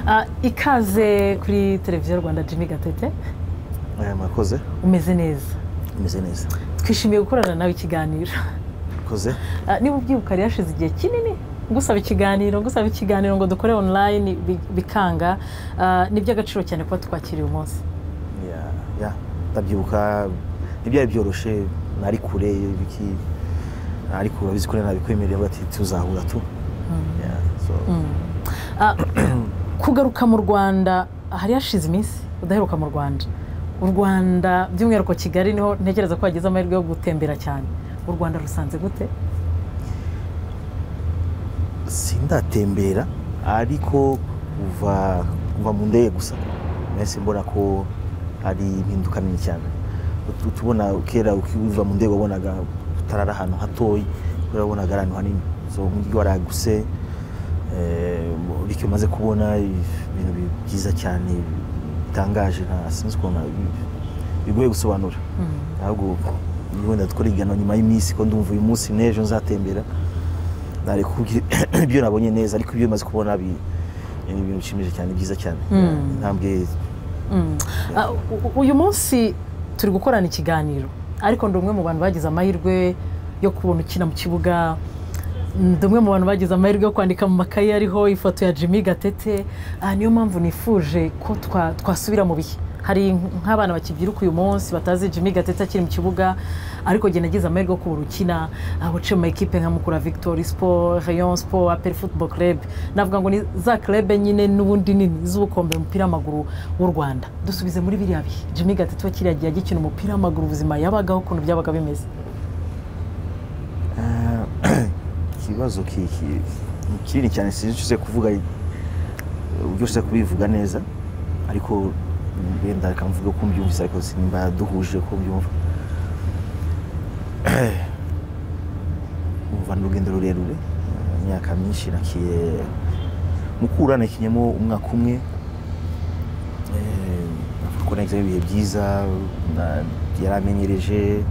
Ah, ikaze kuri televiziyo rwanda jimmy gatete aya makoze umeze neza umeze neza twishimiye gukorana nawe ikiganiro koze Ah, niba ubyibuka yari hashize igihe kinini ngusaba ikiganiro ngusaba ikiganiro ngo dukore online bi- bikanga Ah, ni iby'agaciro cyane kuba twakiriye umunsi ya ya ndabyibuka ntibyari byoroshye nari kure biki ariko urabizi ko nabikwemerera bati tuzahura tu Ya, so, Ah, kugaruka mu rwanda hari hashize iminsi udaheruka mu rwanda u rwanda by'umwihariko kigali niho ntekereza ko wagize amahirwe yo gutembera cyane u rwanda rusanze gute sindatembera ariko kuva kuva mu ndege gusa nahise mbona ko ari impinduka nini cyane Utu- tubona kera ukiva mu ndege wabonaga utarara ahantu hatoya kubera wabonaga ari ahantu hanini so umujyi waraguse eh, bityo maze kubona ibintu bi- byiza cyane bitangaje nta sinzi ukuntu nabi- bigoye gusobanura ntabwo wenda dukora igano nyuma y'iminsi ko ndumva uyu munsi n'ejo nzatembera nareka kubwira ibyo nabonye neza ariko ibyo maze kubona bi- ni ibintu bishimije cyane byiza cyane intambwe Ah, u- u- uyu munsi turi gukorana ikiganiro ariko ndi umwe mu bantu bagize amahirwe yo kubona ukina mu kibuga ndi umwe mu bantu bagize amahirwe yo kwandika mu makayi ariho ifoto ya jimmy gatete Ah, niyo mpamvu nifuje ko twa- twasubira mu bihe hari nk'abana bakibyiruka uyu munsi batazi jimmy gatete akiri mu kibuga ariko njye nagize amahirwe yo kubona ukina ah, waciye mu makipe nka mukura victory sport rayon sport apel football club navuga ngo ni za club nyine n'ubundi nini z'ubukombe umupira w'amaguru w'u rwanda dusubize muri biriya bihe jimmy gatete we kiriya gihe agikina umupira w'amaguru ubuzima yabagaho ukuntu byabaga bimeze ikibazo ki- ki- ni kinini cyane sinzi icyo uze kuvuga eh, uburyo uze kubivuga neza ariko wenda reka mvuge ko mbyumvise ariko sinimba duhuje ko mbyumva umva ni urugendo rurerure eh, imyaka myinshi nakiye mukura nakinyemo umwaka umwe Eh, navuga ko nagize ibihe byiza na- yaramenyereje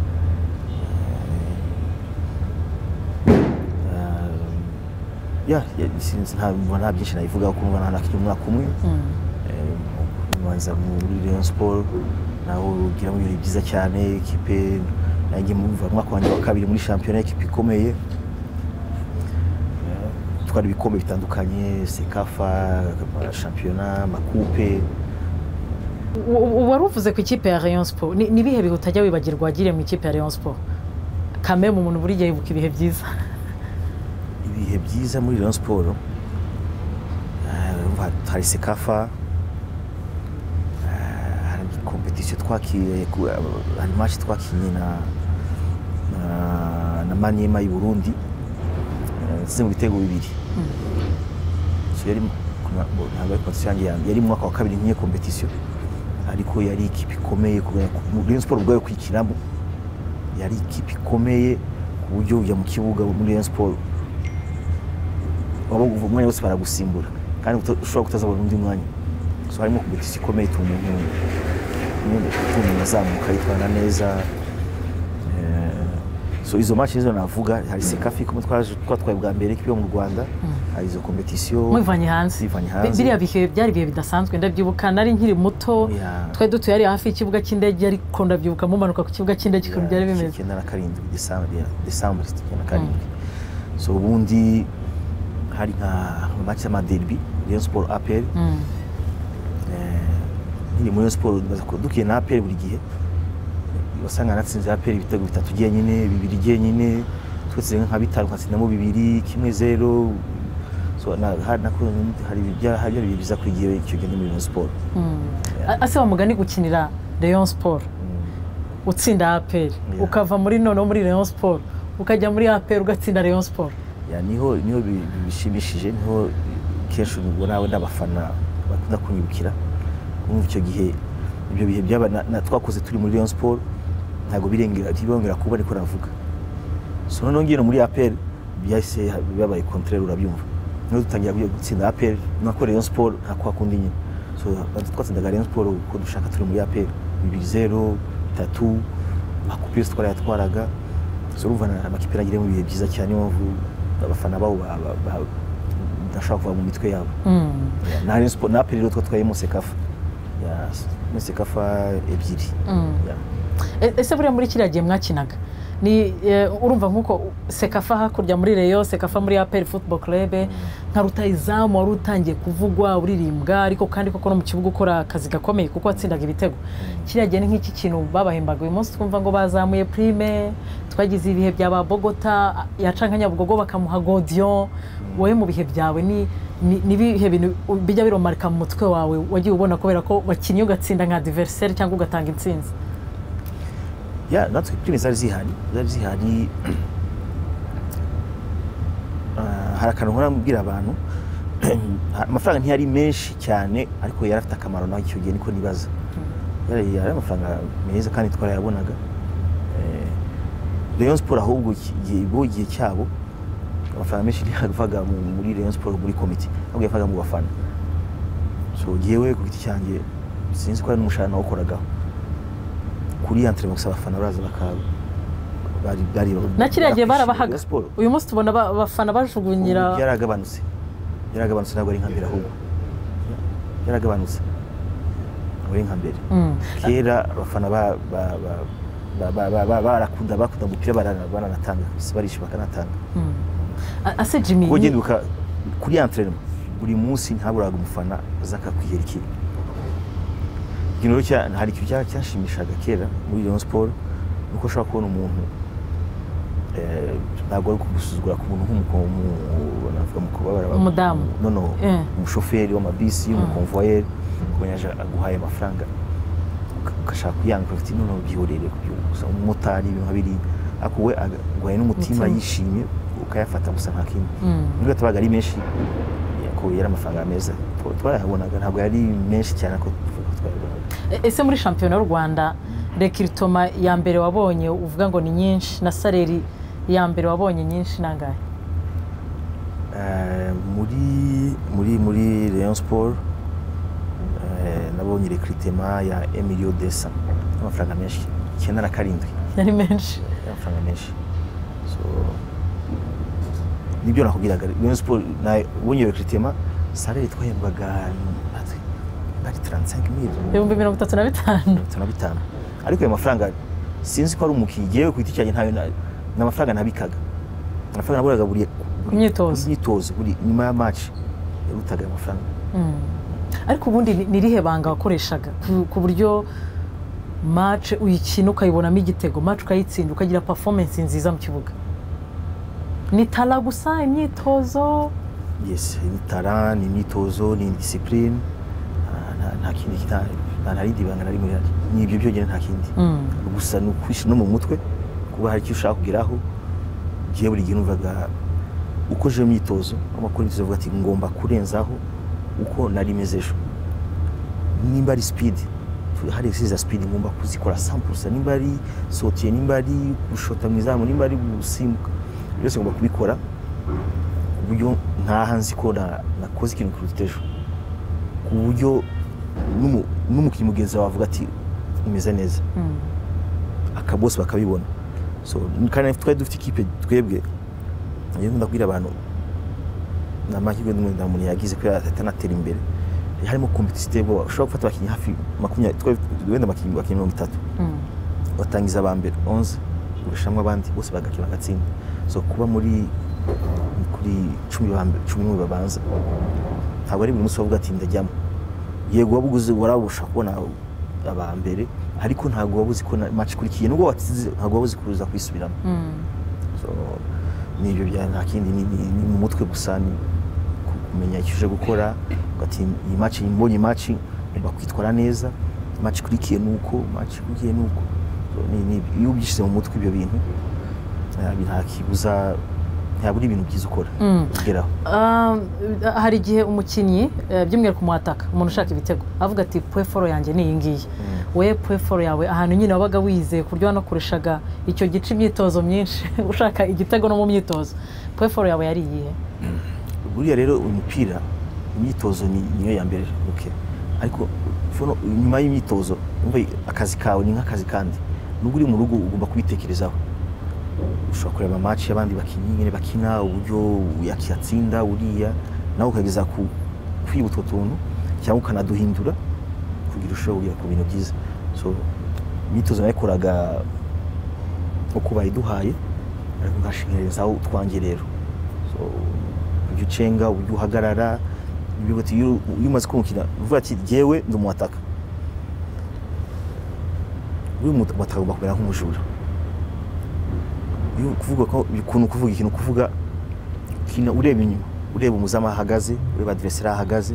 Eh, ya ya- sinzi nta numva nta byinshi nabivugaho ko numva nta nakinnye umwaka umwe Eh, nbanza muri Rayon Sport naho ugiramo ibintu byiza cyane ikipe nanjye mumva umwaka wanjye wa kabiri muri shampiyona ikipe ikomeye gutwara ibikombe bitandukanye sekafa shampiyona amakupe U- u- wari uvuze ku ikipe ya rayon sport Ni- ni ibihe bihe utajya wibagirwa wagiriye mu ikipe ya rayon sport kame mu muntu buri gihe yibuka ibihe byiza ibihe byiza muri Rayon Sport eh, urumva hari Sekafa eh, hari kompetisiyo twakiye ku- hari match twakinnye na na- na Maniema y'u Burundi eh, natsinze mu bitego bibiri So yari kuna- bo- ntabwo ari kompetisiyo yanjye yanjye yari mu mwaka wa kabiri nkiye kompetisiyo ariko yari ikipe ikomeye kubera ko Rayon Sport ubwayo kwikinamo yari ikipe ikomeye ku buryo ujya mu kibuga muri Rayon Sport waba uva umwanya wose baragusimbura kandi uta- ushobora kutazabona undi mwanya so harimo kompetisiyo ikomeye ituma umuntu nyine ituma umuntu azamuka yitwara neza Eh, so izo match nizo navuga hari sekafi kumwe twaje twatwaye bwa mbere ikipe yo mu rwanda hari izo kompetisiyo mwivanye hanze Twivanye hanze. Bi- biriya bihe byari ibihe bidasanzwe ndabyibuka nari nkiri muto Yeah. twari dutuye hariya hafi y'ikibuga cy'indege ariko ndabyibuka mumanuka ku kibuga cy'indege ukuntu byari bimeze icyenda na karindwi desambure desambure icyenda na karindwi so ubundi hari nka match y'amaderbi Rayon Sport APR Mm. nyine muri Rayon Sport baza kuba dukiye na APR buri gihe wasanga natsinze APR ibitego bitatu byenyine bibiri byenyine twese nka bitanu nkatsindamo bibiri kimwe zero so na, hari, na, hari, byari- hari byari biza ku gihe icyo gihe muri Rayon Sport A- ase wamugani gukinira rayon sport utsinda aperi Yeah. ukava muri noneho muri rayon sport ukajya muri aperi ugatsinda rayon sport ya niho niho bi- bi- bishimishije niho kenshi ubwo nawe n'abafana bakunda kunyibukira kumva icyo gihe ibyo bihe byaba na- na- twakoze turi muri Rayon Sport ntabwo birengera birongera kuba ariko navuga so noneho ngino muri APR byahise bibabaye contraire urabyumva niho dutangira kujya gutsinda APR nako Rayon Sport nta kwa kundi nyine so twatsindaga Rayon Sport uko dushaka turi muri APR bibiri zero bitatu akupira twari yatwaraga so urumva na- amakipe yagiremo ibihe byiza cyane niyo mpamvu abafana babo ba- ba- ba- badashobora kuva mu mitwe yabo Mm. Yeah, na Rayon Sport na APR rero twatwayemo sekafa Yes, muri sekafa ebyiri Mm. Yeah. E- ese buriya muri kiriya gihe mwakinaga ni eh, urumva nk'uko sekafa hakurya muri reyo sekafa muri aperi futuboro kerebe nka rutayizamu wari utangiye kuvugwa uririmbwa ariko kandi koko no mu kibuga ukora akazi gakomeye kuko watsindaga ibitego kiriya gihe ni nk'iki kintu babahembaga uyu munsi twumva ngo bazamuye prime twagize ibihe bya ba bogota yaca nka nyabugogo bakamuha godiyo wowe mu bihe byawe ni ni- ni ibihe bintu bijya biromarika mu mutwe wawe wagiye ubona kubera ko wakinnye ugatsinda nka diveriseri cyangwa ugatanga intsinzi ya natwe prime zari zihari zari zihari Ah, hari akantu nkora mbwira abantu amafaranga ntiyari menshi cyane ariko yari afite akamaro nawe icyo gihe niko nibaza yari yari amafaranga meza kandi twarayabonaga Eh, Rayon Sport ahubwo iki- igihe bo igihe cyabo amafaranga menshi ntiyavaga mu- muri Rayon Sport muri komite ahubwo yavaga mu bafana so jyewe ku giti cyanjye sinzi ko hari n'umushahara nawukoragaho kuri antrenema gusa abafana baraza bakaba bari bari na kiriya gihe Rayon barabahaga Sport uyu munsi tubona ba- abafana ubu bajugunyira byaragabanutse byaragabanutse ntabwo ari nka mbere ahubwo byaragabanutse ntabwo ari nka mbere Mm. kera abafana ba- ba- ba- ba- ba- ba- ba- barakunda bakunda umupira barana- baranatanga gusa barishyura bakanatanga Mm. A- ase jimmy ubwo ni- genda uka- kuri antrenema buri munsi ntaburaga umufana aza akakwihera ikintu ikintu rero cya- hari ikintu cya- cyashimishaga kera muri Rayon Sport ni uko ushobora kubona umuntu eh, ntabwo ari kugusuzugura ku muntu nk'umukomu navuga mu kubabara Umudamu. no no Eh. umushoferi w'amabisi umukonvoyeri ukumenya aje aguhaye amafaranga uka- ugashaka kuyanga ufite none ubyihorere gusa umumotari ibintu nka biriya ariko we aguhaye n'umutima Umutima. yishimye ukayafata gusa nta kindi Mm. nubwo tabaga ari menshi ko yari amafaranga meza twa- twarayabonaga ntabwo yari menshi cyane ariko twa- twayabonaga E- ese muri shampiyona y'u rwanda rekiritoma ya mbere wabonye uvuga ngo ni nyinshi na saleri ya mbere wabonye nyinshi nangahe Eh, muri muri muri Rayon Sport eh, nabonye rekritema ya Emilio Desa amafaranga menshi icyenda na karindwi yari menshi amafaranga menshi so nibyo nakubwiraga Rayon Sport na ubonye rekritema salary twahembwaga ari 35000 ibihumbi mirongo itatu na bitanu mirongo itanu na bitanu ariko ayo mafaranga sinzi ko ari umukiriya yewe ku giti cyanjye ntayo na- ni amafaranga nabikaga amafaranga naburaga buri Ku myitozo. buri myitozo buri nyuma ya match yarutaga ayo mafaranga Mm. ariko ubundi ni- ni irihe banga wakoreshaga ku- ku buryo mace uyikina ukayibonamo igitego mace ukayitsinda ukagira performance nziza mu kibuga ni tara gusa imyitozo yes ni tara ni imyitozo ni discipline nta- nta- nta kindi kita- nta nta rindi banga na rimwe rihari ni ibyo byonyine nta kindi Mm. gusa ni ukwishyira no mu mutwe kuba hari icyo ushaka kugeraho ugiye buri gihe numvaga ukoje imyitozo amakuru imyitozo avuga ati ngomba kurenzaho uko nari meze ejo nimba ari speed tu- hari exercise za speed ngomba kuzikora 100% nimba ari sotiye nimba ari gushota mu izamu nimba ari gusimbuka byose ngomba kubikora ku buryo ntaha nzi ko na- nakoze ikintu kiruta ejo ku buryo n'umu- n'umukinnyi mugenzi wawe avuga ati umeze neza Mm. aka bose bakabibona so kandi twari dufite ikipe twebwe iyo nkunda kubwira abantu ni amahirwe n'umwe nta muntu yagize kubera atanatera imbere harimo kompetisiyo ubwoba ushobora gufata abakinnyi hafi makumyabiri twari dufite wenda abakinnyi abakinnyi mirongo itatu Mm. batangiza aba mbere onze ugashyiramo abandi bose bagakina bagatsinda so kuba muri kuri cumi ba mbere- cumi n'umwe babanza ntabwo ari buri munsi wavuga ati ndajyamo yego waba uguze warabasha kubona aba mbere ariko ntabwo waba uzi ko na match ikurikiye nubwo watsinze ntabwo waba uzi kuza kwisubiramo Mm. so ni ibyo bya nta kindi ni, ni, ni mu mutwe gusa ni ku- kumenya icyo uje gukora ugati iyi match mbonye match ngomba kwitwara neza match ikurikiye ni uko match ikurikiye ni uko So, ni- ni- iyo ubyishyize mu mutwe ibyo bintu eh, nta kibuza ntabura ibintu byiza ukora Mm. ugeraho Um, hari igihe umukinnyi eh, by'umwihariko umuhataka umuntu ushaka ibitego avuga ati puweforo yanjye ni iyi ngiyi we puweforo yawe ahantu nyine wabaga wiyizeye ku buryo wanakoreshaga icyo gice imyitozo myinshi ushaka igitego no mu myitozo puweforo yawe yari iyihe buriya rero uyu mupira imyitozo ni niyo ya mbere okay. ariko fono- nyuma y'imyitozo umva akazi kawe ni nk'akazi kandi nubwo uri mu rugo ugomba kubitekerezaho ushobora kureba amaci y'abandi bakinnyi nyine bakina uburyo yatsinda uriya nawe ukageza ku kwiba utwo tuntu cyangwa ukanaduhindura kugira ushobora kugera ku bintu byiza so imyitozo nayikoraga uko bayiduhaye ariko nkashingerezaho utwanjye rero so uburyo ucenga uburyo uhagarara ibyo bati iyo iyo umaze kumukina uvuga ati jyewe ndi umuwataka uri umuwataka agomba kumera nk'umujura iyo kuvuga ko ukuntu kuvuga ikintu kuvuga kina ureba inyuma ureba umuzamu ahagaze ureba adireseri ahagaze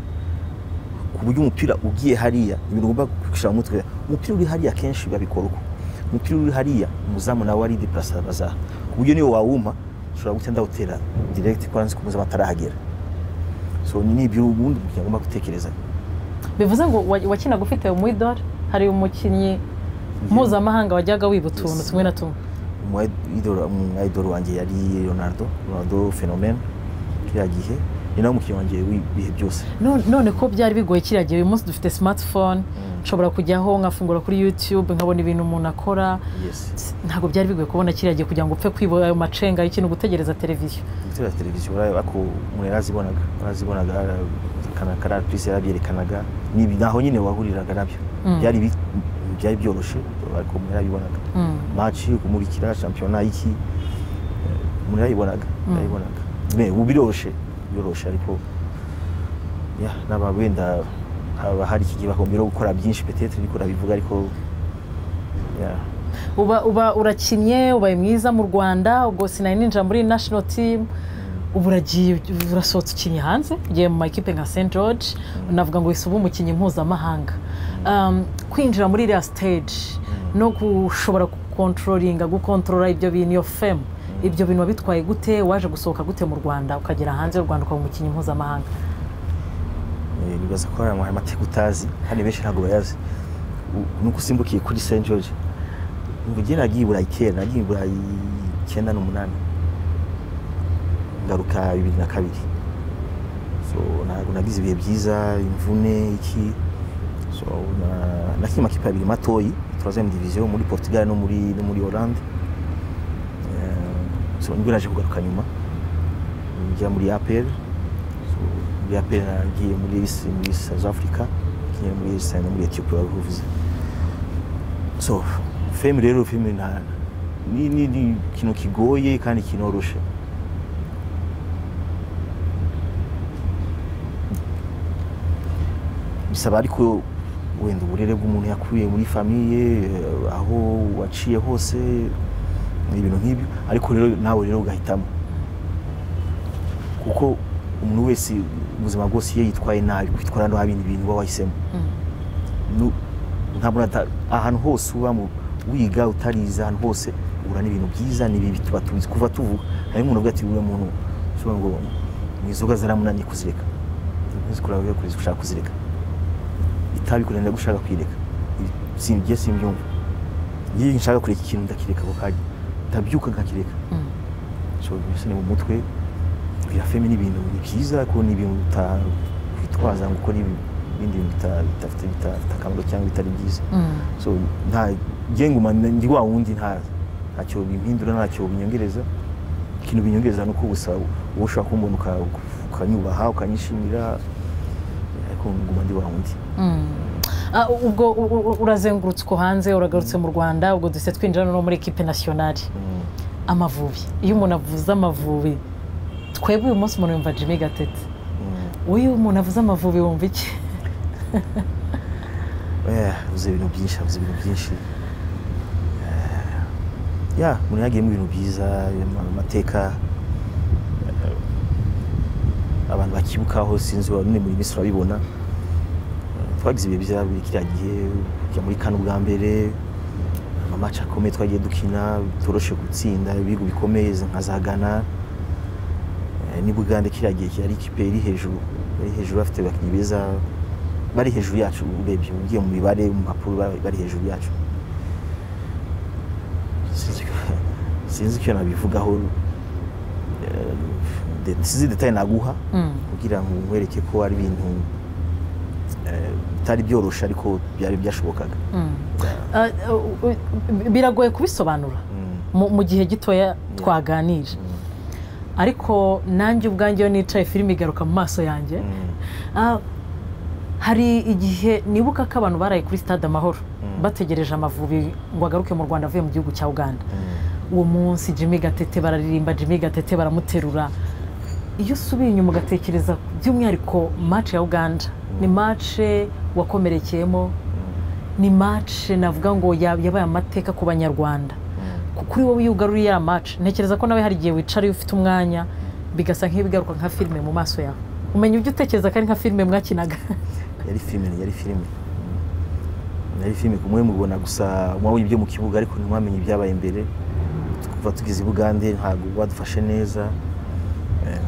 ku buryo umupira ugiye hariya ibintu ugomba kwishyira mu mutwe umupira uri hariya kenshi babikora uko umupira uri hariya umuzamu nawe ari deparasa bazaha ku buryo niyo wawuma ushobora guhita ndawutera diregiti kuransi ku muzamu atarahagera so ni ibyo ubundi umukino agomba gutekereza bivuze ngo wa- wakinaga ufite umwidore hari umukinnyi mpuzamahanga wajyaga wiba utuntu Yes. tumwe na tumwe umwayidoro wanjye yari leonardo leonardo fenomene kiriya gihe ni nawe umukinnyi wanjye w'ibihe byose None- none ko byari bigoye kiriya gihe uyu munsi dufite smartphone nshobora kujyaho nkafungura kuri youtube nkabona ibintu umuntu akora yes ntabwo byari bigoye kubona kiriya gihe kugira ngo upfe kwiba ayo macenga y'ikintu gutegereza televiziyo gutera televiziyo urareba ariko umuntu yarazibonaga yarazibonaga kana kara purisi yarabyerekanaga ni ibi- naho nyine wahuriraga nabyo Mm. byari bi- byari byoroshye ariko umuntu yarabibonaga Mm. maci kumurikira shampiyona iki eh, umuntu yarayibonaga Mm. yarayibonaga Me, ubu biroroshye biroroshye ariko ya n'aba wenda haba hari iki gihe bakombera gukora byinshi petetere ariko urabivuga ariko ya uba uba urakinnye ubaye mwiza mu rwanda ubwo sinari ninjira muri national team ubu uragiye urasohotse ukinnye hanze ugiye mu makipe nka st george navuga ngo wese uba umukinnyi mpuzamahanga Um, kwinjira muri iriya stage no gushobora gukontrolinga gukontorora ibyo bintu iyo femu ibyo bintu wabitwaye gute waje gusohoka gute mu rwanda ukagera hanze y'u rwanda ukaba umukinnyi mpuzamahanga Eh, nibaza ko hari amateka utazi kandi benshi ntabwo bayazi U- nuko usimbukiye kuri st george umva igihe nagiye i burayi kera nagiye i burayi icyenda n'umunani ngaruka bibiri na kabiri so ntabwo nagize ibihe byiza imvune iki so na- nakinnye amakipe abiri matoyi turazeme diviziyo muri portugal no muri no muri hollande Eh, so nibwo naje kugaruka nyuma njya muri apr muri apr nagiye muri isi muri south africa nagiye muri isi no muri ethiopia babivuze so fame rero fame nta ni ni ni ikintu kigoye kandi kinoroshe bisaba ariko wenda uburere bw'umuntu yakuriye muri famiye eh, aho waciye hose ni ibintu nk'ibyo ariko rero nawe rero ugahitamo kuko umuntu wese ubuzima bwose iyo yitwaye nabi kwitwara nabi ni ibintu uba wahisemo Nu- ntabwo nata- ahantu hose uba mu wiga utarize ahantu hose uhura n'ibintu byiza n'ibibi tuba tubizi kuva tuvuga hari umuntu uvuga ati uriya muntu ushobora ngo mu inzoga zaramunaniye kuzireka ntizikurabe kuriza ushaka kuzireka itabi kurinda gushaka kwireka sinjye simbyumva iyo nshaka kureka ikintu ndakireka ako kanya ndabyuka nkakireka Mm. so byose ni mu mutwe bya femi ni ibintu ni byiza ko ni ibintu utakwitwaza ngo ukore ibi- ibindi bintu bita- bidafite bita- bifite akamaro cyangwa bitari byiza Mm. so nta ngenguma ndi wa wundi nta ntacyo bimpindura ntacyo binyongereza ikintu binyongereza ni uko gusa wowe ushobora kumbona uka- ukanyubaha ukanyishimira ariko nguma ndi wa wundi Mm. Ah, ubwo u- u- urazengurutse uko hanze uragarutse mu rwanda ubwo duhise twinjira no muri ekipe nasiyonari Mm. amavubi iyo umuntu avuze amavubi twebwe uyu munsi umuntu yumva jimmy gatete Mm. wowe iyo umuntu avuze amavubi wumva iki Eh, avuze ibintu byinshi avuze ibintu byinshi Eh, ya umuntu yagiyemo ibintu byiza ama- amateka eh, abantu bakibukaho sinzi wa none muri minsi urabibona Eh, twagize ibihe byiza buri kiriya gihe kujya muri kane ubwa mbere amamatch akomeye twagiye dukina bitoroshe gutsinda ibihugu bikomeye nka za ghana Eh, ni bugande kiriya gihe yari ikipe iri hejuru yari hejuru bafite abakinnyi beza bari hejuru yacu urebye ugiye mu mibare mu mpapuro bari- bari hejuru yacu Sinzi icyo- sinzi icyo nabivugaho Eh, de- sinzi detaye naguha Mm. kugira ngo nkwereke ko ari ibintu eh, bitari byoroshye ariko byari byashobokaga Mm. Ah, u- u- biragoye kubisobanura Mm, mu mu gihe gitoya twaganira ariko nanjye ubwanjye iyo nicaye filime igaruka mu maso yanjye Ah, hari igihe nibuka ko abantu baraye kuri stade amahoro bategereje amavubi ngo agaruke mu rwanda avuye mu gihugu cya uganda uwo munsi jimmy gatete bararirimba jimmy gatete baramuterura iyo usubiye inyuma ugatekereza by'umwihariko match ya uganda ni match wakomerekeyemo ni match navuga ngo ya- yabaye amateka ku banyarwanda ku- kuri wowe iyo ugaruriye ya match ntekereza ko nawe hari igihe wicara iyo ufite umwanya bigasa nk'ibigaruka nka filime mu maso yawe umenya ibyo utekereza ko ari nka filime mwakinaga yari filime yari filime yari filime kumwe mubona gusa mwabonye ibyo mu kibuga ariko ntimwamenye ibyabaye imbere kuva tugeze i bugande ntabwo badufashe neza Em,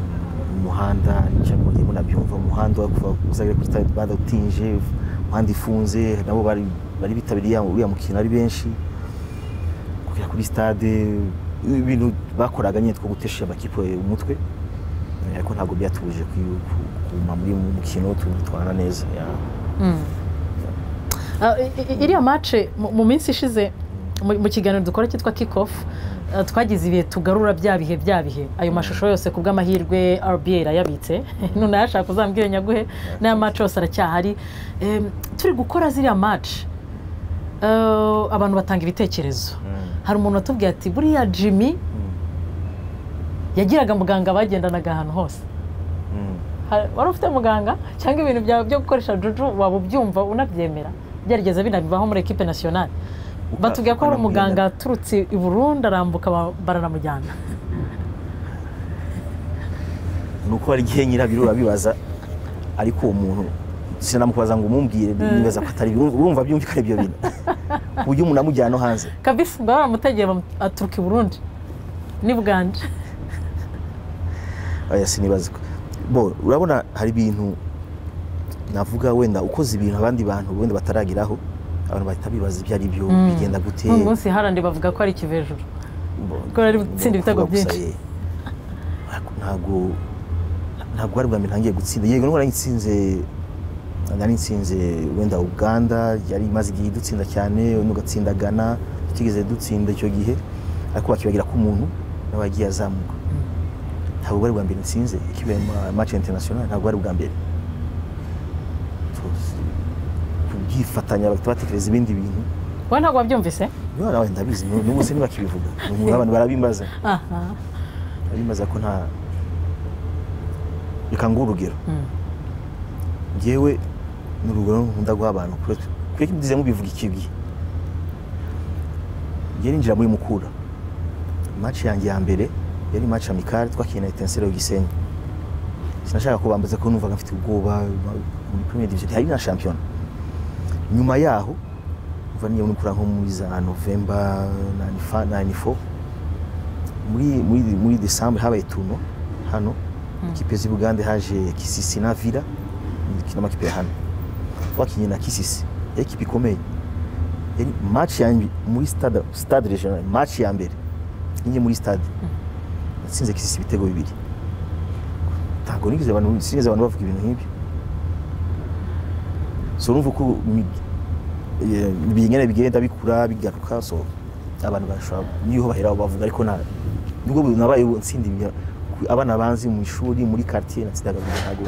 umuhanda nicyo mugiye munabyumva umuhanda wa kuva uzagera kuri stade bada utinje umuhanda ifunze nabo bari bari bitabiriye ya- uriya mukino ari benshi kugera kuri stade ibintu bakoraga nyine two gutesha amakipe umutwe Eh, ariko ntabwo byatubujije kuyu- ku- kuguma muri mu mukino tuwutwara neza yeah. Ah, i- i- iriya mace mu minsi ishize mu- mu kiganiro dukora cyitwa kick off ah, twagize ibihe tugarura bya bihe bya bihe ayo mashusho yose ku bw'amahirwe rba irayabitse none yashaka uzambwire nyaguhe n'aya mace yose aracyahari Em, turi gukora ziriya mace abantu batanga ibitekerezo hari umuntu watubwiye ati buriya jimmy yagiraga muganga bagendanaga ahantu hose Mm. Ha- wari ufite muganga cyangwa ibintu byawe byo gukoresha juju waba ubyumva unabyemera byarigeze binabibaho muri ekipe nasiyonari batubwira ko hari umuganga aturutse i burundi arambuka ba- baranamujyana ni uko hari igihe nyirabyo urabibaza ariko uwo muntu sinamukubaza ngo umumbwire nibaza ko atari byo urumva byumvikana ibyo bintu ku buryo umuntu amujyana no hanze kabisi ngo baramutegera bamu- aturuka i burundi ni bwanje oya sinibazwa bo urabona hari ibintu navuga wenda ukoze ibintu abandi bantu wenda batarageraho abantu bahita bibaza ibyo ari byo bigenda gute n'uyu munsi harandi bavuga ko ari ikivejuru Bo- kuko bari gutsinda bo- ibitego kuvuga gusa, byinshi. eh, ntabwo- ntabwo ntabwo ari bwa mbere ntangiye gutsinda yego nubwo nari nsinze nari nsinze wenda uganda yari imaze igihe idutsinda cyane n'ugatsinda gana tutigeze dutsinda icyo gihe ariko bakibagira ko umuntu nawe yagiye azamuka ntabwo bari bwa mbere nsinze ikibaye match international ntabwo bari bwa mbere Tu- kubyifatanya bahita batekereza ibindi bintu wowe ntabwo wabyumvise niba nawe ndabizi n'ubu se ntibakibivuga Ubu abantu barabimbaza aha bimaze ko nta reka nguhe urugero Mm. ngewe ni urugero nkunda guha abantu kureka mbize mubivuga iki gihe ngewe ninjira muri mukura match yanjye ya mbere yari match amikare twakina etensero gisenyi sinashaka ko bambaza ko numvaga mfite ubwoba muri premier division hari na shampiyona nyuma yaho kuva niyo mukura nko muri za november 95 94 muri muri muri desambre habaye turno hano ikipe z'i bugande haje kisisi na vira ni amakipe ya hano twakinnye na kisisi yari ikipe ikomeye yari match ya mbi- muri stade stade regional match ya mbere ninjye muri stade natsinze kisisi ibitego bibiri ntabwo nigeze abantu sinigeze abantu bavuga ibintu nk'ibyo so urumva uko mi- eh, ibingana bigenda bikura bigaruka so abantu bashobora niho bahera aho bavuga ariko nta nubwo nabaye ntsinda ibya ku- abana banzi mu ishuri muri quartier natsindaga mu ntago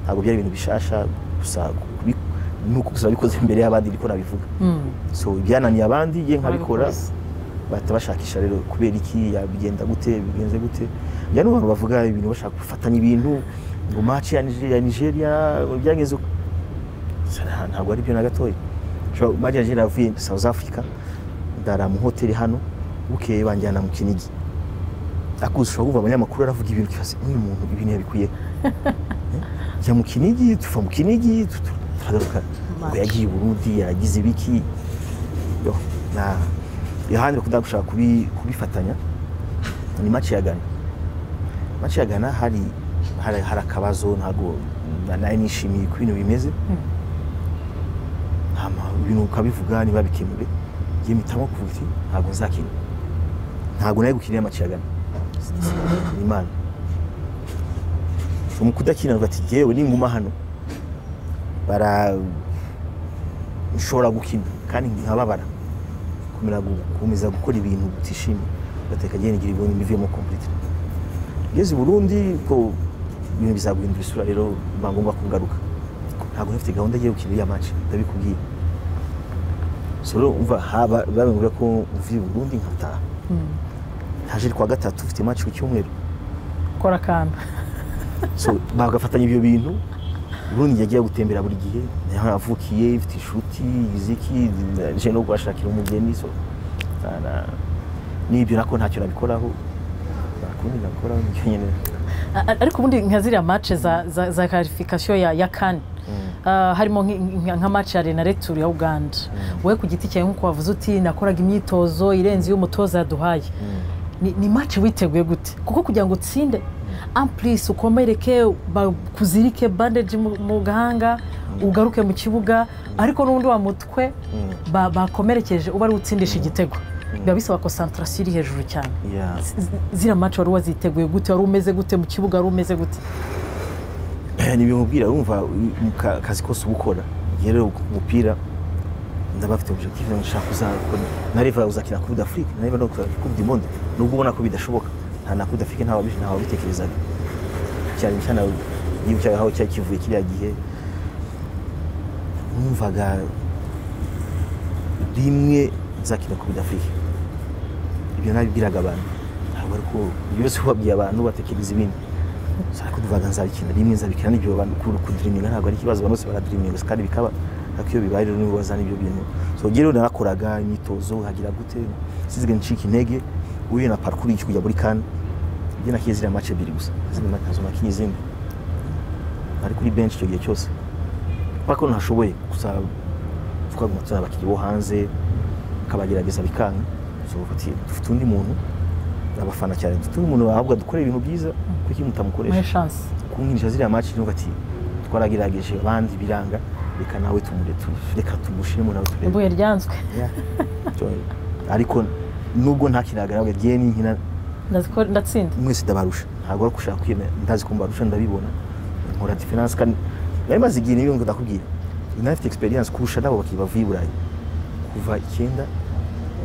ntabwo byari ibintu bishasha gusa kubi- nuko gusa nabikoze imbere y'abandi niko nabivuga Mm. so ibyananiye abandi ye nkabikora Babikoze. bahita bashakisha rero kubera iki yabigenda gute bigenze gute njya n'abantu bavuga ibintu bashaka gufatanya ibintu ngo match ya Nigeria, ya Nigeria byagenze uko. Sa- nta- ntabwo ari byo na gatoya Ushobora- match ya Nigeria yavuye South Africa ndara mu hoteli hano bukeye banjyana mu Kinigi akuze ushobora kumva abanyamakuru aravuga ibintu ukibaza nk'uyu muntu ibintu yabikuye Eh? njya mu Kinigi tuva mu Kinigi tu- tu- turagaruka ngo yagiye i Burundi yagize ibiki yo na yohani bakunda gushaka kubi- kubifatanya ni match ya Ghana match ya Ghana hari hari, hari akabazo ntago na- nayo nishimiye ko ibintu bimeze hama ibintu ukabivuga niba bikemure njye mpitamo kuvuga iti ntabwo nzakina ntabwo nari gukinira match ya Ghana ni Imana so mu kudakina ngo ati jyewe ninguma hano bara nshobora gukina kandi nkababara kumera gukomeza gukora ibintu utishimiye ugateka agiye nigira ibintu bivuyemo completely ngeze i burundi ubwo ibintu bizaguhindura isura rero biba ngombwa kungaruka ntabwo ntafite gahunda yo gukina iriya manshi ndabikubwiye so rero umva haba babimubwira ko mvuye i burundi nkataha haje ku wa gatatu ufite manshi ku cyumweru kora akantu so bagafatanya ibyo bintu ubundi yagiye gutembera buri gihe niho avukiye ifite inshuti iziki nje no guhashakira umugeni so na- na- n'ibyo nako ntacyo nabikoraho nta kundi nakoraho nicyo nyine A- a- ariko ubundi nka ziriya mace za za- za karifikasiyo ya ya kane Ah, harimo nk- nk- nka mace ya renare turu ya uganda wowe ku giti cyawe nk'uko wavuze uti nakoraga imyitozo irenze y'umutoza yaduhaye ni ni mace witeguye gute kuko kugira ngo utsinde ampurisi ukomereke bakuzirike bandeji mu mu gahanga ugaruke mu kibuga ariko n'ubundi wa mutwe ba- bakomerekeje uba ari utsindisha igitego biba bisaba konsantarasiyo iri hejuru cyane Yeah. Z- ziriya mace wari waziteguye gute wari umeze gute mu kibuga wari umeze gute ni bimubwira wumva mu ka- kazi kose uba ukora igihe rero umupira ndaba afite objective nshaka kuzakora nareva uzakina kubi d'afrique nareva no kubi du monde nubwo ubona ko bidashoboka nta na kubi d'afrique ntawe ntawe wabitekerezaga cyane cyane yibuka aho cyari kivuye kiriya gihe numvaga rimwe nzakina kubi d'afrique ibyo nabibwiraga abantu ntabwo ariko byose ubabwiye abantu batekereza ibindi sara ko tuvuga nzabikina rimwe nzabikina n'ibyo abantu ku- kudiriminga ntabwo ari ikibazo abantu bose baradiriminga gusa kandi bikaba ariko iyo bibaye rero nibo bazana ibyo bintu so njye rero narakoraga imyitozo hagira gute sizige ncika intege uyu na parcours y'iki kujya muri kane ibyo nakiye ziriya match ebyiri gusa izindi match nazo nakinye izindi ari kuri bench icyo gihe cyose kubera ko ntashoboye gusa twaguma tuzana abakinnyi bo hanze akabagerageza bikanga so ufite dufite undi muntu abafana cyane dufite undi muntu ahubwo dukora ibintu byiza kuki mutamukoresha muri shansi kumwirinjira ziriya maci niba ati twaragerageje abandi biranga reka nawe tumure tu- reka tumushiremo nawe turebe ibuye ryanzwe Yeah. So, ariko nubwo ntakinaga nawe ngiye n'inkina ndazi ko ndatsinda mwese ndabarusha ntabwo ari ugushaka kwiyemera ndazi ko mbarusha ndabibona nkora diferanse kandi nari maze igihe n'ibyo ndakubwira nafite experience kurusha nabo bakiri bavuye i burayi kuva icyenda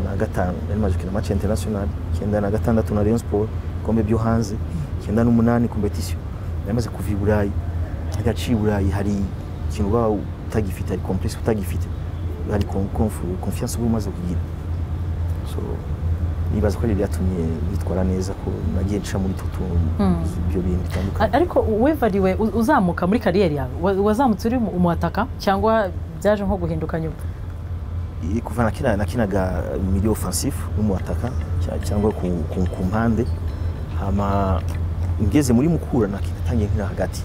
na gatanu nari maze gukina match international icyenda na gatandatu na Rayon Sport ibikombe byo hanze icyenda n'umunani competition nari maze kuva i burayi hajya aciye i burayi hari ikintu uba utagifite hari complexe utagifite hari con- conf- confiance uba umaze kugira so nibaza ko ari byatumye bitwara neza ko nagiye nca muri tutu ibyo bintu bitandukanye A- ariko wevariwe u- uzamuka muri kariyeri yawe wa- wazamutse uri mu- umuhataka cyangwa byaje nko guhinduka nyuma Iyi kuva nakina nakinaga milieu offensif n'umuataka cyangwa ku, ku, ku mpande hama ngeze muri mukura natangiye nkina hagati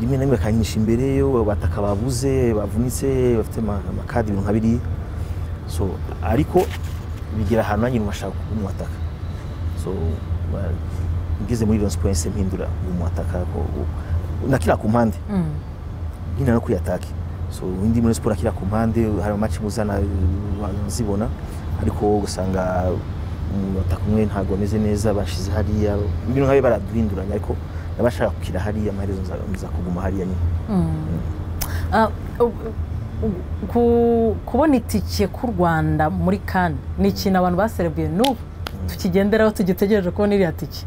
rimwe na rimwe akanyinisha imbere yo bataka babuze bavunitse bafite ama- amakadi ibintu nka biriya so ariko bigera ahantu nanjye ntashaka kuba umuataka so ba- ngeze muri Rayon Sports mpindura umuataka nakina ku mpande Mm. nyine no kuyatake so indi muri siporo akira ku mpande hari amaci muzana zibona ariko ugasanga umunota kumwe ntabwo ameze neza bashize hariya ibintu nkabi baraduhinduranya ariko nabashaka gukira hariya amaherezo nza- nza kuguma hariya nyine Ah, u- u- ku- kubona itike k'u rwanda muri kane ni ikintu abantu baserebuye n'ubu tukigenderaho tugitegereje kubona iriya tike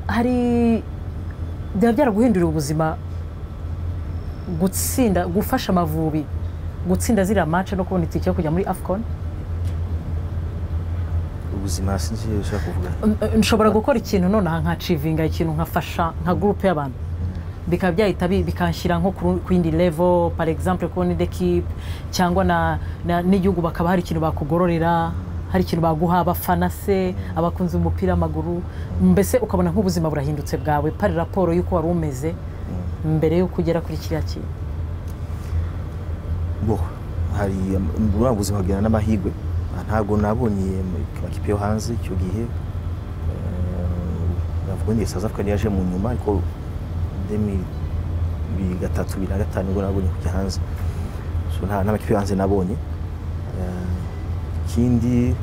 hari byaba byaraguhinduriye ubuzima gutsinda gufasha amavubi gutsinda ziriya mace no kubona itike yo kujya muri afcon ubuzima sinzi iyo ushaka kuvuga N- nshobora gukora ikintu nonaha nkacivinga ikintu nkafasha nka gurupe y'abantu bikaba byahita bi- bikanshyira nko ku- ku yindi level par exemple ku yindi equipe cyangwa na- na- n'igihugu bakaba hari ikintu bakugororera hari ikintu baguha abafana se abakunzi b'umupira w'amaguru mbese ukabona nk'ubuzima burahindutse bwawe pari raporo y'uko wari umeze mbere y'uko ugera kuri kiriya kintu bo hari buriya buzima bujyana n'amahirwe Ah, ntabwo nabonye mu- ku makipe yo hanze icyo gihe Eh, navuga ngo South Africa niyo yaje mu nyuma ariko demi bibiri gatatu bibiri na gatanu nibwo nabonye kujya hanze so nta n'amakipe yo hanze nabonye Eh, ikindi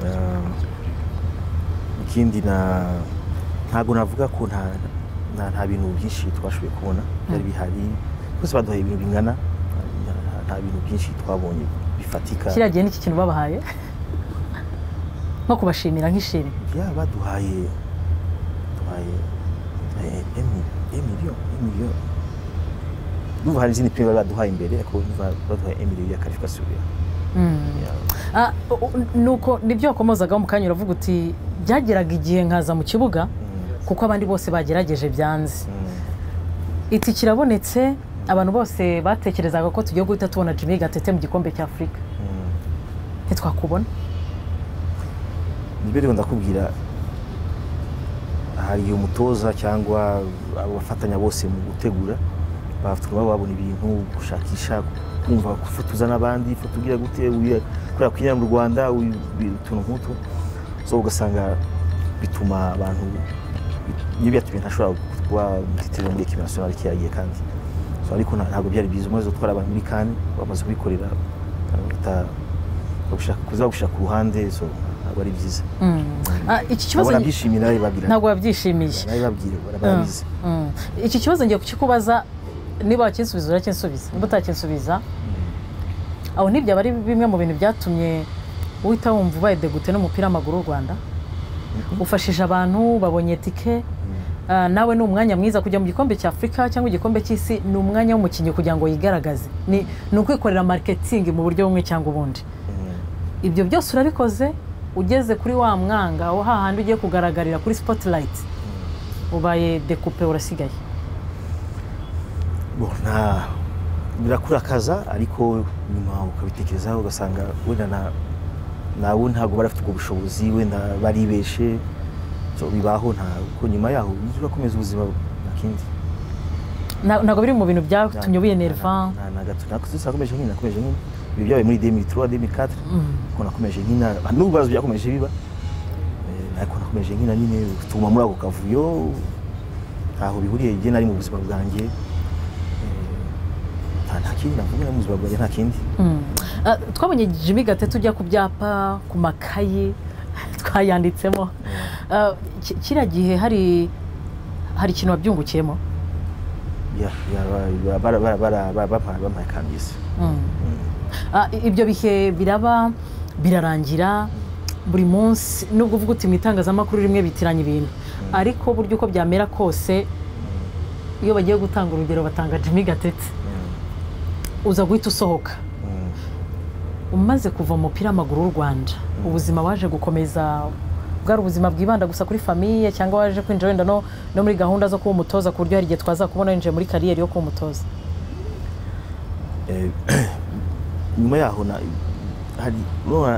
eh, ikindi na ntabwo navuga ko nta nta- nta bintu byinshi twashoboye kubona byari bihari bose baduhaye ibintu bingana nta- nta bintu byinshi twabonye bifatika kiriya gihe n'iki kintu babahaye nko nko kubashimira nk'ishimwe ya baduhaye duhaye emiliyo emiliyo n'ubu hari izindi pime bari baduhaye imbere ariko n'ubu baduhaye emiliyo ya karifikasiyo Ah, u- u- nuko nibyo wakomozagaho mu kanya uravuga uti byageraga igihe nkaza mu kibuga kuko abandi bose bagerageje byanze iti kirabonetse abantu bose batekerezaga ko tugiye guhita tubona jimmy gatete mu gikombe cya afurika ntitwakubona nibyo rero ndakubwira hari umutoza cyangwa abafatanya bose mu gutegura batuma babona ibintu gushakisha kumva gufotoza n'abandi ifoto ugira gute uyu- kubera kwinyara mu rwanda uyu- bi- utuntu nk'utu so ugasanga bituma abantu iyo byatumye ntashobora kuba umutitiri muri ekipi nasiyonari cyaragiye kandi so ariko nta- ntabwo byari byiza umaze gutwara abantu muri kani bamaze kubikorera bagahita bagushaka- kuza gushaka ku ruhande so ntabwo ari byiza Ah, iki kibazo nabona byishimira bababwira ntabwo wabyishimiye nabibabwira barabizi Mm. iki kibazo ngiye kukikubaza niba wakinsubiza urakinsubiza niba utakinsubiza aho nibyo aba ari bimwe mu bintu byatumye uhita wumva ubaye degute n'umupira w'amaguru w'u rwanda ufashije abantu babonye tike Ah, nawe ni umwanya mwiza kujya mu gikombe cya afurika cyangwa igikombe cy'isi ni umwanya w'umukinnyi kugira ngo yigaragaze ni ni ukwikorera mariketingi mu buryo bumwe cyangwa ubundi ibyo byose urabikoze ugeze kuri wa mwanga aho hahandi ugiye kugaragarira kuri sipotilayiti ubaye dekupe urasigaye Bon, nta birakurakaza ariko nyuma ukabitekerezaho ugasanga wenda na nabo ntabwo barafite ubwo bushobozi wenda baribeshe so, bibaho nta ko nyuma yaho ujya urakomeza ubuzima nakindi Nta- ntabwo biri mu bintu byatumye ubiyenerva nakomeje nkina nakomeje nkina ibi byabaye muri 2003 2004 ko nakomeje nkina n'ubu bazi byakomeje biba Eh, ariko nakomeje nkina nyine utuma muri ako kavuyo ntaho bihuriye njye nari mu buzima bwanjye Eh, nta nta kindi navuga mu buzima bwanjye nta kindi Mm. Ah, twabonye jimmy gatete ujya ku byapa ku makayi twayanditsemo Ah, ki- kiriya gihe hari hari ikintu wabyungukiyemo Ya- ya- ba- bara- bara- bara- bara- bampaye bampaye kambisi Mm. Ah, i- ibyo bihe biraba birarangira buri munsi nubwo uvuga uti mu itangazamakuru rimwe bitiranya ibintu ariko burya uko byamera kose iyo bagiye gutanga urugero batanga jimmy gatete uza guhita usohoka umaze kuva mu mupira w'amaguru w'u rwanda ubuzima waje gukomeza bwari ubuzima bwibanda gusa kuri famiye cyangwa waje kwinjira wenda no, no muri gahunda zo kuba umutoza ku buryo hari igihe twazakubona winjiye muri kariyeri yo kuba umutoza Eh, nyuma yaho na- hari urabona,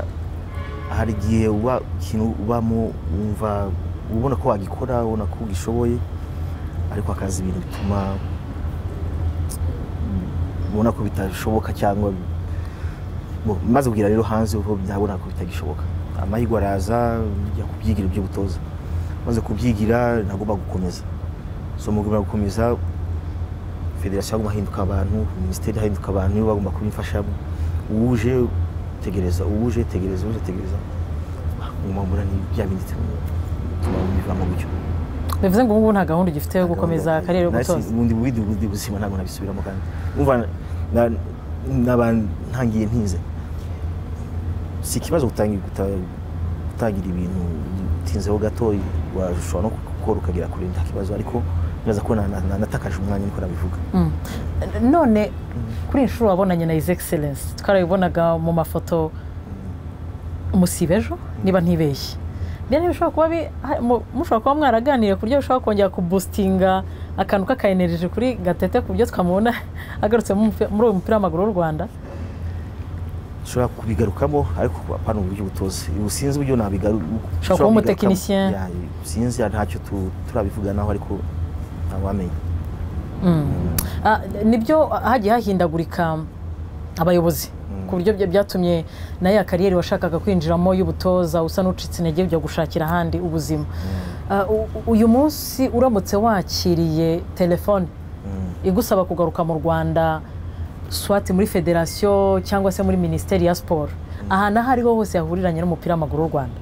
hari igihe uba ikintu ubamo wumva ubona ko wagikora ubona ko ugishoboye ariko hakaza ibintu bituma mm, ubona ko bitashoboka cyangwa Bo, maze kugira rero hanze ubu ndabona ko bitagishoboka amahirwe araza njya kubyigira ibyo gutoza maze kubyigira nagomba gukomeza so mu guma gukomeza federasiyo yagomba ahinduka abantu minisiteri ahinduka abantu nibo bagomba kuba imfashamo uwuje tegereza uwuje tegereza uwuje tegereza umwambura ni bya bindi bituma bivamo gutyo bivuze ngo ubu ngubu nta gahunda ugifite yo gukomeza kariyeri yo Nahise gutoza ubundi bundi bundi buzima ntabwo nabisubiramo kandi umva na- naba ntangiye ntinze si ikibazo gutangira guta- gutangira ibintu utinzeho gato washobora no gukora ukagera kure nta kibazo ariko neza ko na- na- natakaje umwanya niko nabivuga Mm. none kuri iyi nshuro wabonanye na his excellence twarabibonaga mu mafoto musiba ejo niba ntibeshye rero bishobora kuba bi- ha- mu- mushobora kuba mwaraganiriye ku buryo bishobora kongera kubustinga akantu k'akayenereje kuri gatete ku buryo twamubona agarutse mu mupi- muri uyu mupira w'amaguru w'u rwanda ushobora kubigarukamo ariko apana uburyo butoze ubusinzi uburyo nabigaru Ushobora kuba umutekinisien. sinzi ntacyo tu- turabivuganaho ariko ntawamenya Ah, nibyo hagiye hahindagurika abayobozi ku buryo bya- byatumye na ya kariyeri washakaga kwinjiramo y'ubutoza usa n'ucitse intege ujya gushakira ahandi ubuzima Ah, u- u- uyu munsi uramutse wakiriye telefone igusaba kugaruka mu rwanda swati muri federasiyo cyangwa se muri minisiteri ya siporo ahantu aho ariho hose yahuriranye n'umupira w'amaguru w'u rwanda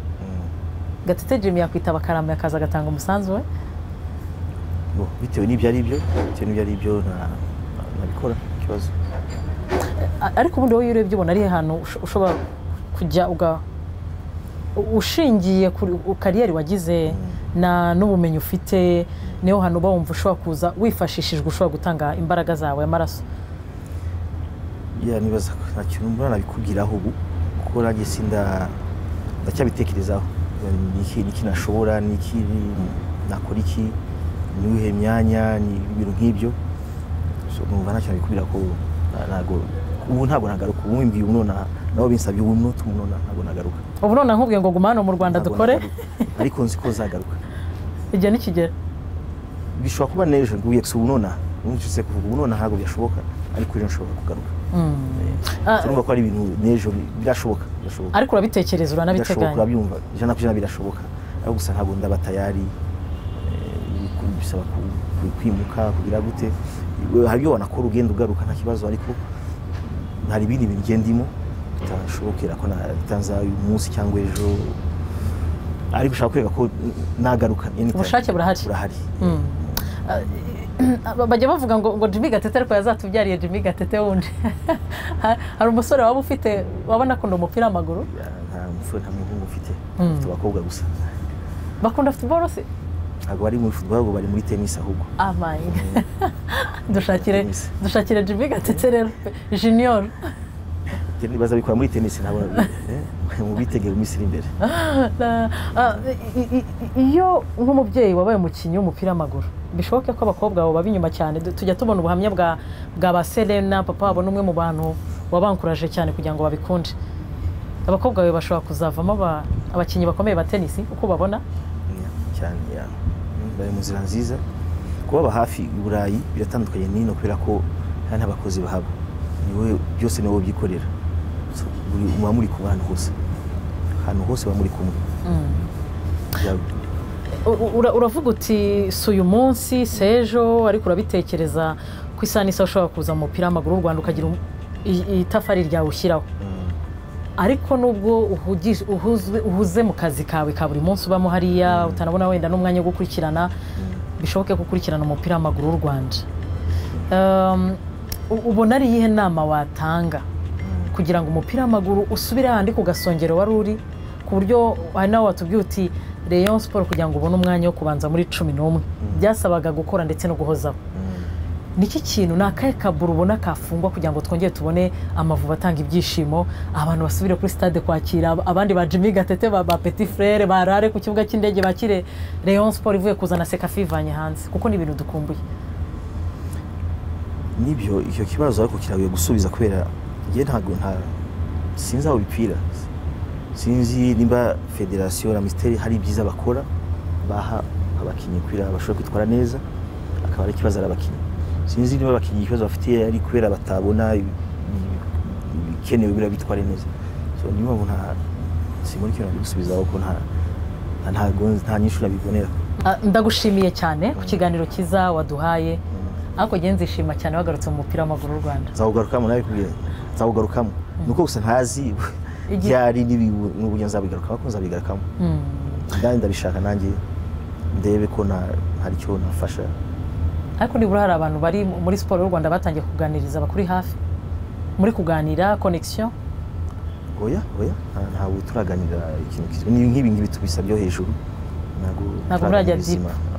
gatete jimmy yakwitaba akarama akaza agatanga umusanzu we Bo, bitewe n'ibyo ari byo bitewe n'ibyo ari byo na- na- nabikora ikibazo A- ariko ubundi wowe iyo urebye ubona ari he hantu usho- ushobora kujya uga u- ushingiye kuri u- kariyeri wagize na n'ubumenyi ufite niho hano uba wumva ushobora kuza wifashishijwe ushobora gutanga imbaraga zawe amaraso ya nibaza ko nta kintu mbona nabikubwiraho ubu kuko nanjye sinda ndacyabitekerezaho Ni iki- ni iki nashobora ni iki nakora iki ni uyihe myanya ni ibintu nk'ibyo So, numva nta kintu nabikubwira ko na- ntabwo ubu ntabwo nagaruka ubu mbwiye ubu nona nabo binsabye ubu nota ubu nona ntabwo nagaruka ubu none nkubwiye ngo guma hano mu rwanda Ntabwo dukore nagaruka. ariko nzi ko zagaruka igihe nikigera bishobora kuba n'ejo nguye gusa ubu nona numvise kuvuga ubu nona ntabwo byashoboka ariko ejo nshobora kugaruka Ah, So, numva ko ari ibintu n'ejo birashoboka birashoboka ariko urabitekereza birashoboka uranabiteganya urabyumva ijana ku ijana birashoboka ariko gusa ntabwo ndaba tayari eh, ku- bisaba ku- ku- kwimuka kugira gute We- hari ibyo wanakora ugenda ugaruka nta kibazo ariko hari ibindi bintu ugenda ndimo bitashobokera ko na- bitaza uyu munsi cyangwa ejo ariko ushaka kwereka ko nagaruka anytime. Ubushake burahari. burahari Aba- bajya bavuga ngo ngo jimmy gatete ariko yazatubyariye jimmy gatete wundi Ha- hari umusore waba ufite wabona akunda umupira w'amaguru Ya, nta musore nta muhungu mfite mfite abakobwa gusa bakunda futuboro se ntabwo bari muri football ahubwo bari muri tennis ahubwo amayinga dushakire Tennis. dushakire jimmy gatete rero junior Tennis- bazabikora muri tennis ntabwo eh, mubitegere mu minsi iri imbere Na- ah, i- i- i- iyo nk'umubyeyi wabaye umukinnyi w'umupira w'amaguru bishoboke ko abakobwa bawe baba inyuma cyane Du- tujya tubona ubuhamya bwa bwa ba serena papa wabo ni umwe mu bantu wabankuraje cyane kugira ngo babikunde abakobwa bawe bashobora kuzavamo aba- abakinnyi bakomeye ba tenisi uko babona Ya, cyane ya. bari mu nzira nziza kubaba hafi i burayi biratandukanye n'ino kubera ko hari n'abakozi bahaba niwe byose niwe byikorera So, buri- muba muri kumwe ahantu hose ahantu hose muba muri kumwe Ya, U- u- ura- uravuga uti si uyu munsi si ejo ariko urabitekereza ku isaha n'isaha ushobora kuza mu mupira w'amaguru w'u rwanda ukagira um- i- itafari ryawe ushyiraho mm, ariko nubwo uhugije- uhuzwe- uhuze mu kazi kawe ka buri munsi ubamo hariya utanabona wenda n'umwanya wo gukurikirana bishoboke ko ukurikirana umupira w'amaguru w'u rwanda Um, u- ubona ari iyihe nama watanga kugira ngo umupira w'amaguru usubire hahandi ku gasongero wari uri ku buryo hari nawe watubwiye uti rayon siporo kugira ngo ubone umwanya wo kubanza muri cumi n'umwe byasabaga gukora ndetse no guhozaho mm. niki kintu ni akahe kaburo ubona kafungwa kugira ngo twongere tubone amavubi atanga ibyishimo abantu basubire kuri stade kwakira ab- abandi ba jimmy gatete ba, ba petit frere barare ku kibuga cy'indege bakire rayon sport ivuye kuzana sekafi ivanye hanze kuko ni ibintu dukumbuye nibyo icyo kibazo ariko kiragoye gusubiza kubera njye ntabwo nta sinzi aho bipfira sinzi nimba federasiyo na minisiteri hari ibyiza bakora baha abakinnyi kugira bashobora kwitwara neza akaba ari ikibazo ari abakinnyi sinzi niba abakinnyi ikibazo bafite ari kubera batabona ibi- ibi- ibikenewe kugira bitware neza so niyo mpamvu nta simbona ikintu nabigusubizaho ko nta nta- ntago nta nyinshi nabibonera Ah, ndagushimiye cyane ku kiganiro cyiza waduhaye ariko njye nzishima cyane wagarutse mu mupira w'amaguru w'u rwanda nzawugarukamo nawe kubwira nzawugarukamo ni uko gusa ntazi Igihe- byari n'ibi- n'uburyo nzabigarukamo ariko nzabigarukamo ndani ndabishaka nanjye ndebe ko na- hari icyo nafasha ariko nibura hari abantu bari mu- muri siporo y'u rwanda batangiye kuganiriza bakuri hafi muri kuganira connection oya oya nta- ntabwo turaganira ikintu kizwi ni nk'ibi ngibi tubisa byo hejuru ntabwo Ntabwo turaganira murajya ibizima.